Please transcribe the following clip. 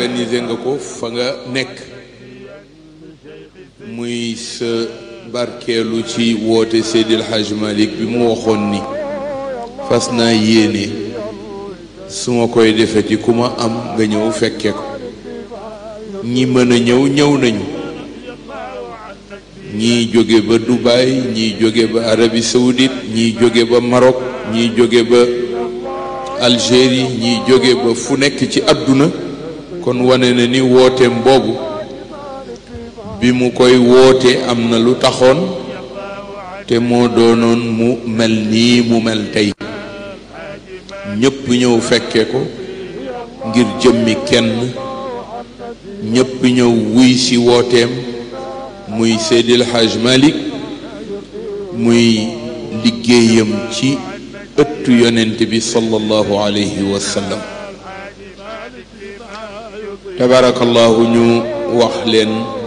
organiser nga ko fa nga nekk muy sa barkeelu ci woote Seydil Hadj Malick bi mu waxoon ni fas naa yéene su ma koy defeti ku ma am nga ñëw fekke ko ñi mën a ñëw ñëw nañu ñii jóge ba Dubaï ñii jóge ba Arabie Saoudite ñii jóge ba Maroc ñii jóge ba Algérie ñii jóge ba fu nekk ci àdduna kon wane na ni wooteem boobu bi mu koy woote am na lu taxoon te moo doonoon mu mel nii mu mel tey ñépp ñëw fekke ko ngir jëmmi kenn ñépp ñëw wuy ci wooteem muy Seydil Hadj Malick muy liggéeyam ci ëttu yonent bi sallallahu alayhi wa sallam tabarakallahu ñu wax leen